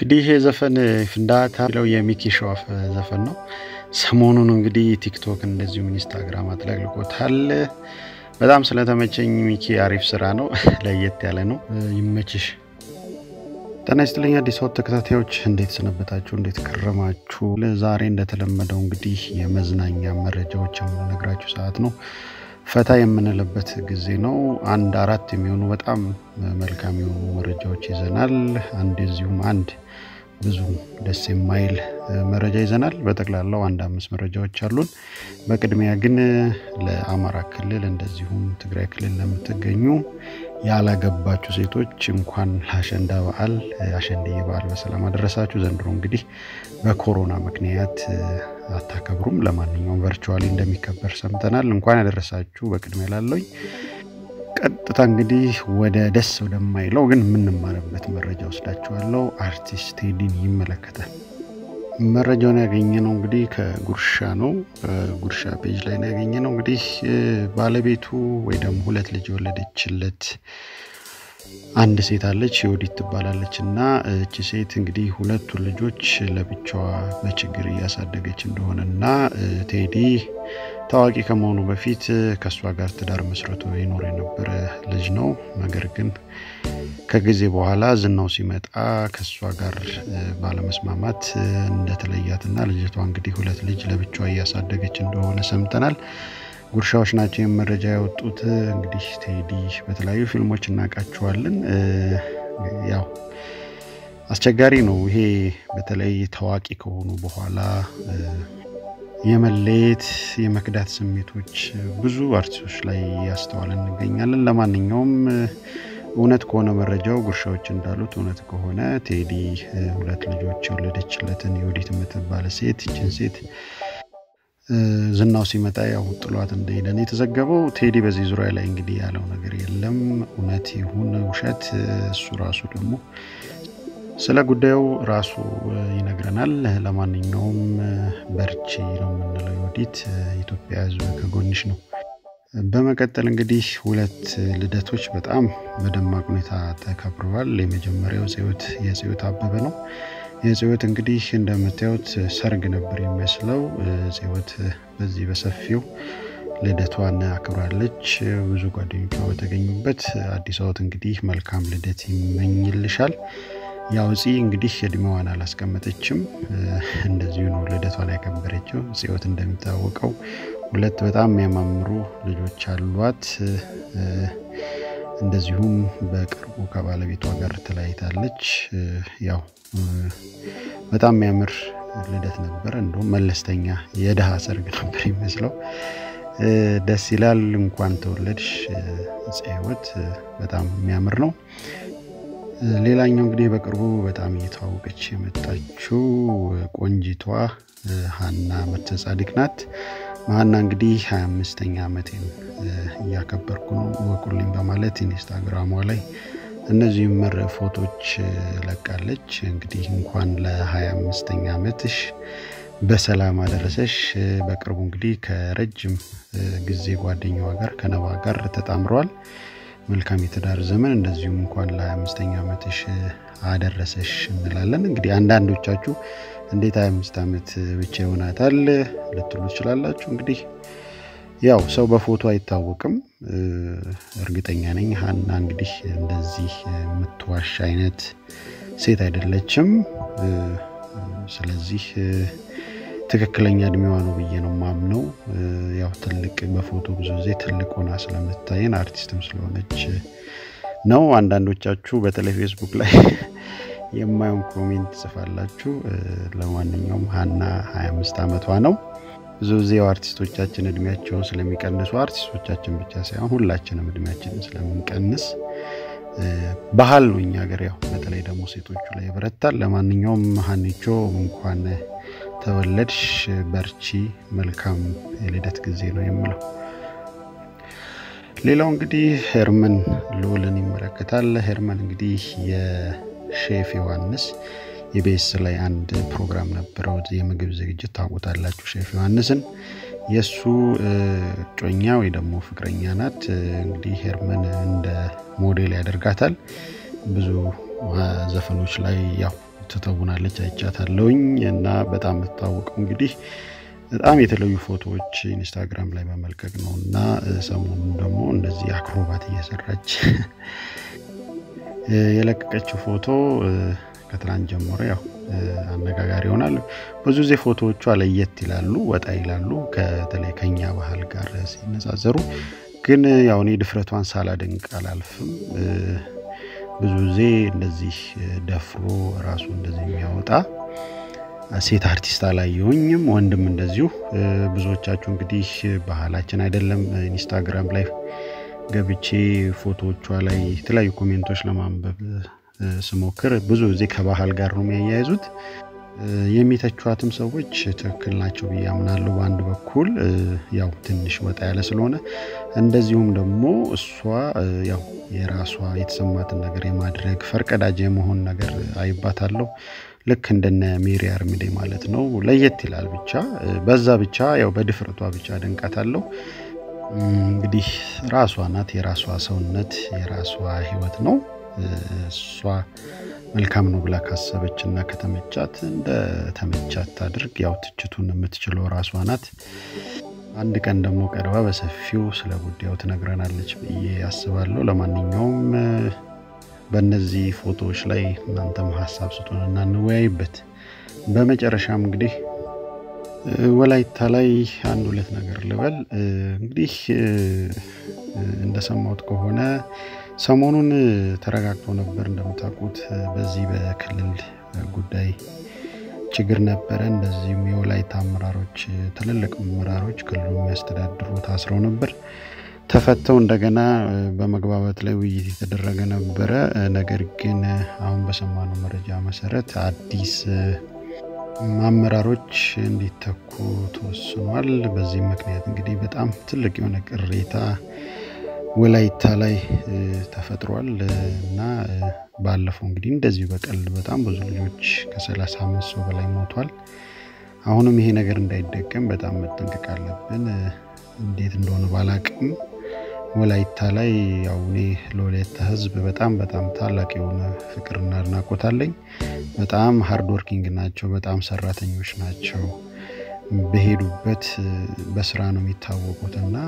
እንግዲህ ይሄ ዘፈን ፍንዳታ የሚለው የሚኪ ሸዋፍ ዘፈን ነው። ሰሞኑን እንግዲህ ቲክቶክ እንደዚሁም ኢንስታግራም አጥለቅልቆታል። በጣም ስለተመቸኝ ሚኪ አሪፍ ስራ ነው፣ ለየት ያለ ነው። ይመችሽ። ጤና ይስጥልኝ አዲስ አበባ ተከታታዮች፣ እንዴት ሰነበታችሁ? እንዴት ከረማችሁ? ዛሬ እንደተለመደው እንግዲህ የመዝናኛ መረጃዎች የምንነግራችሁ ሰዓት ነው። ፈታ የምንልበት ጊዜ ነው። አንድ አራት የሚሆኑ በጣም መልካም የሆኑ መረጃዎች ይዘናል። አንድ እዚሁም አንድ ብዙ ደስ የማይል መረጃ ይዘናል። በጠቅላላው አንድ አምስት መረጃዎች አሉን። በቅድሚያ ግን ለአማራ ክልል እንደዚሁም ትግራይ ክልል ለምትገኙ ያላገባችሁ ሴቶች እንኳን ለአሸንዳ በዓል አሸንድዬ በዓል በሰላም አደረሳችሁ። ዘንድሮ እንግዲህ በኮሮና ምክንያት አታከብሩም። ለማንኛውም ቨርቹዋሊ እንደሚከበር ሰምተናል። እንኳን ያደረሳችሁ በቅድሚያ ላለኝ ቀጥታ እንግዲህ ወደ ደስ ወደማይለው ግን የምንማርበት መረጃ ወስዳችኋለሁ። አርቲስት ቴዲን ይመለከታል። መረጃውን ያገኘ ነው እንግዲህ ከጉርሻ ነው። ጉርሻ ፔጅ ላይ ነው ያገኘ ነው። እንግዲህ ባለቤቱ ወይ ደግሞ ሁለት ልጅ የወለደችለት አንድ ሴት አለች፣ የወዲት ትባላለች እና እቺ ሴት እንግዲህ ሁለቱን ልጆች ለብቻዋ በችግር እያሳደገች እንደሆነ እና ቴዲ ታዋቂ ከመሆኑ በፊት ከእሷ ጋር ትዳር መስርቶ ይኖር የነበረ ልጅ ነው። ነገር ግን ከጊዜ በኋላ ዝናው ሲመጣ ከእሷ ጋር ባለመስማማት እንደተለያትና ልጅቷ እንግዲህ ሁለት ልጅ ለብቻዋ እያሳደገች እንደሆነ ሰምተናል። ጉርሻዎች ናቸው ይህም መረጃ ያወጡት። እንግዲህ ቴዲ በተለያዩ ፊልሞች እናውቃቸዋለን። ያው አስቸጋሪ ነው ይሄ በተለይ ታዋቂ ከሆኑ በኋላ የመለየት የመክዳት ስሜቶች ብዙ አርቲስቶች ላይ ያስተዋል እንገኛለን። ለማንኛውም እውነት ከሆነ መረጃው ጉርሻዎች እንዳሉት እውነት ከሆነ ቴዲ ሁለት ልጆች የወለደችለትን የወዲት የምትባለ ሴት ይችን ሴት ዝናው ሲመጣ ያው ጥሏት እንደሄደ ነው የተዘገበው። ቴዲ በዚህ ዙሪያ ላይ እንግዲህ ያለው ነገር የለም። እውነት ይሁን ውሸት እሱ ራሱ ደግሞ ስለ ጉዳዩ ራሱ ይነግረናል። ለማንኛውም በርቺ ነው የምንለው። የወዲት ኢትዮጵያ ሕዝብ ከጎንሽ ነው። በመቀጠል እንግዲህ ሁለት ልደቶች በጣም በደማቅ ሁኔታ ተከብረዋል። የመጀመሪያው ጽዮት የጽዮት አበበ ነው። የጽዮት እንግዲህ እንደምታዩት ሰርግ ነበር የሚመስለው። ጽዮት በዚህ በሰፊው ልደቷን አክብራለች። ብዙ ጓደኞቿ በተገኙበት አዲስ አበባ እንግዲህ መልካም ልደት ይመኝልሻል። ያው ፂ እንግዲህ እድሜዋን አላስቀመጠችም። እንደዚሁ ነው ልደቷን ያከበረችው። ጽዮት እንደሚታወቀው ሁለት በጣም የሚያማምሩ ልጆች አሏት። እንደዚሁም በቅርቡ ከባለቤቷ ጋር ተለያይታለች። ያው በጣም የሚያምር ልደት ነበረ። እንዲሁም መለስተኛ የድሃ ሰርግ ነበር ይመስለው። ደስ ይላል። እንኳን ተወለድሽ ጽዮት፣ በጣም የሚያምር ነው። ሌላኛው እንግዲህ በቅርቡ በጣም እየተዋወቀች የመጣችው ቆንጂቷ ሀና መርተ ጻድቅ ናት። ሀና እንግዲህ 25ኛ ዓመቴን እያከበርኩ ነው ወቁልኝ በማለት ኢንስታግራሟ ላይ እነዚህም መር ፎቶች ለቃለች። እንግዲህ እንኳን ለ25ኛ ዓመትሽ በሰላም አደረሰሽ። በቅርቡ እንግዲህ ከረጅም ጊዜ ጓደኛዋ ጋር ከነባ ጋር ተጣምረዋል። መልካም የትዳር ዘመን እንደዚሁም እንኳን ለ25ኛ ዓመትሽ አደረሰሽ እንላለን። እንግዲህ አንዳንዶቻችሁ እንዴት 25 ዓመት ብቻ ይሆናታል ልትሉ ትችላላችሁ። እንግዲህ ያው ሰው በፎቶ አይታወቅም። እርግጠኛ ነኝ ሀና እንግዲህ እንደዚህ የምትዋሽ አይነት ሴት አይደለችም። ስለዚህ ትክክለኛ እድሜዋ ነው ብዬ ነው ማምነው። ያው ትልቅ በፎቶ ብዙ ጊዜ ትልቅ ሆና ስለምታየን አርቲስትም ስለሆነች ነው። አንዳንዶቻችሁ በተለይ ፌስቡክ ላይ የማየውን ኮሜንት ጽፋላችሁ። ለማንኛውም ሀና 25 ዓመቷ ነው። ብዙ ጊዜ አርቲስቶቻችን እድሜያቸውን ስለሚቀንሱ አርቲስቶቻችን ብቻ ሳይሆን ሁላችንም እድሜያችንን ስለምንቀንስ ባህል ነው እኛ ሀገር። ያው በተለይ ደግሞ ሴቶቹ ላይ ይበረታል። ለማንኛውም ሀኒቾ እንኳን ተወለድሽ፣ በርቺ፣ መልካም የልደት ጊዜ ነው የምለው። ሌላው እንግዲህ ሄርመን ልዑልን ይመለከታል። ሄርመን እንግዲህ የሼፍ ዮሐንስ የቤስ ላይ አንድ ፕሮግራም ነበረው የምግብ ዝግጅት ታውቁታላችሁ። ሼፍ ዮሐንስን የእሱ ጮኛ ወይ ደግሞ ፍቅረኛ ናት። እንግዲህ ሄርመን እንደ ሞዴል ያደርጋታል። ብዙ ዘፈኖች ላይ ያው ትተውናለች አይቻታለሁኝ እና በጣም የምትታወቀው እንግዲህ በጣም የተለዩ ፎቶዎች ኢንስታግራም ላይ በመልቀቅ ነው እና ሰሞኑን ደግሞ እንደዚህ አክሮባት እየሰራች የለቀቀችው ፎቶ ከትናንት ጀምሮ ያው አነጋጋሪ ይሆናል። ብዙ ጊዜ ፎቶዎቿ ለየት ይላሉ፣ ወጣ ይላሉ ከተለይ ከኛ ባህል ጋር ሲነጻጸሩ። ግን ያው እኔ ድፍረቷን ሳላደንቅ አላልፍም። ብዙ ጊዜ እንደዚህ ደፍሮ ራሱ እንደዚህ የሚያወጣ ሴት አርቲስት አላየሁኝም፣ ወንድም እንደዚሁ። ብዙዎቻችሁ እንግዲህ ባህላችን አይደለም ኢንስታግራም ላይ ገብቼ ፎቶዎቿ ላይ የተለያዩ ኮሜንቶች ለማንበብ ስሞክር ብዙ ጊዜ ከባህል ጋር ነው የሚያያይዙት። የሚተቿትም ሰዎች ትክክል ናቸው ብዬ አምናለሁ። በአንድ በኩል ያው ትንሽ ወጣ ያለ ስለሆነ፣ እንደዚሁም ደግሞ እሷ ያው የራሷ የተሰማትን ነገር የማድረግ ፈርቀዳጅ የመሆን ነገር አይባታለሁ። ልክ እንደነ ሜሪ አርሚዴ ማለት ነው። ለየት ይላል ብቻ በዛ ብቻ ያው በድፍረቷ ብቻ አደንቃታለሁ። እንግዲህ ራሷ ናት። የራሷ ሰውነት የራሷ ህይወት ነው። እሷ መልካም ነው ብላ ካሰበች እና ከተመቻት እንደ ተመቻት ታድርግ። ያው ትችቱን የምትችለው ራሷ ናት። አንድ ቀን ደግሞ ቀርባ በሰፊው ስለ ጉዳዩ ትነግረናለች ብዬ አስባለሁ። ለማንኛውም በእነዚህ ፎቶዎች ላይ እናንተም ሀሳብ ስጡን እና እንወያይበት። በመጨረሻም እንግዲህ ወላይታ ላይ አንድ ሁለት ነገር ልበል። እንግዲህ እንደሰማሁት ከሆነ ሰሞኑን ተረጋግቶ ነበር። እንደምታውቁት በዚህ በክልል ጉዳይ ችግር ነበረ። እንደዚሁም የወላይታ አመራሮች፣ ትልልቅ አመራሮች ክልሉ የሚያስተዳድሩ ታስረው ነበር። ተፈተው እንደገና በመግባባት ላይ ውይይት የተደረገ ነበረ። ነገር ግን አሁን በሰማነው መረጃ መሰረት አዲስ አመራሮች እንዲተኩ ተወስኗል። በዚህ ምክንያት እንግዲህ በጣም ትልቅ የሆነ ቅሬታ ወላይታ ላይ ተፈጥሯል እና ባለፈው እንግዲህ እንደዚሁ በቀልድ በጣም ብዙ ልጆች ከሰላሳ አምስት ሰው በላይ ሞቷል። አሁንም ይሄ ነገር እንዳይደገም በጣም መጠንቀቅ አለብን። እንዴት እንደሆነ ባላቅም ወላይታ ላይ ያው እኔ ለወላይታ ሕዝብ በጣም በጣም ታላቅ የሆነ ፍቅርና አድናቆት አለኝ። በጣም ሃርድ ወርኪንግ ናቸው። በጣም ሰራተኞች ናቸው። በሄዱበት በስራ ነው የሚታወቁት እና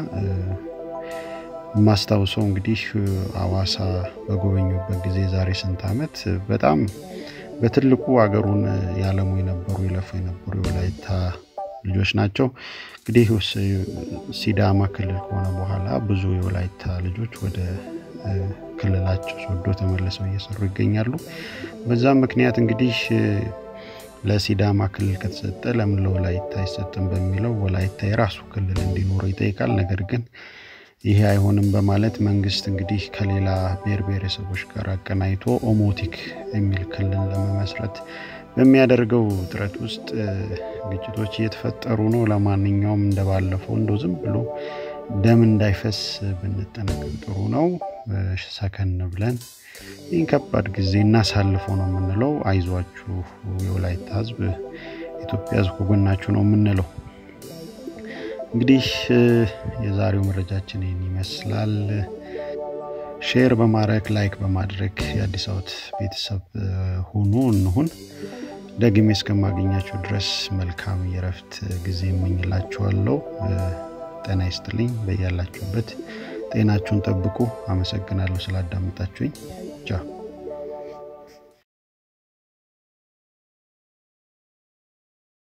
ማስታውሰው እንግዲህ አዋሳ በጎበኙበት ጊዜ ዛሬ ስንት ዓመት በጣም በትልቁ ሀገሩን ያለሙ የነበሩ ይለፉ የነበሩ የወላይታ ልጆች ናቸው። እንግዲህ ሲዳማ ክልል ከሆነ በኋላ ብዙ የወላይታ ልጆች ወደ ክልላቸው ሶዶ ተመልሰው እየሰሩ ይገኛሉ። በዛም ምክንያት እንግዲህ ለሲዳማ ክልል ከተሰጠ ለምን ለወላይታ አይሰጥም በሚለው ወላይታ የራሱ ክልል እንዲኖረው ይጠይቃል። ነገር ግን ይሄ አይሆንም በማለት መንግስት እንግዲህ ከሌላ ብሔር ብሔረሰቦች ጋር አቀናይቶ ኦሞቲክ የሚል ክልል ለመመስረት በሚያደርገው ጥረት ውስጥ ግጭቶች እየተፈጠሩ ነው። ለማንኛውም እንደባለፈው እንደው ዝም ብሎ ደም እንዳይፈስ ብንጠነቀቅ ጥሩ ነው። ሰከን ብለን ይህን ከባድ ጊዜ እናሳልፈው ነው የምንለው። አይዟችሁ የወላይታ ሕዝብ፣ ኢትዮጵያ ሕዝብ ከጎናችሁ ነው የምንለው። እንግዲህ የዛሬው መረጃችን ይህን ይመስላል። ሼር በማድረግ ላይክ በማድረግ የአዲስ አበባ ቤተሰብ ሁኑ እንሁን። ደግሜ እስከማገኛችሁ ድረስ መልካም የረፍት ጊዜ እመኝላችኋለሁ። ጤና ይስጥልኝ። በያላችሁበት ጤናችሁን ጠብቁ። አመሰግናለሁ ስላዳመጣችሁኝ። ቻው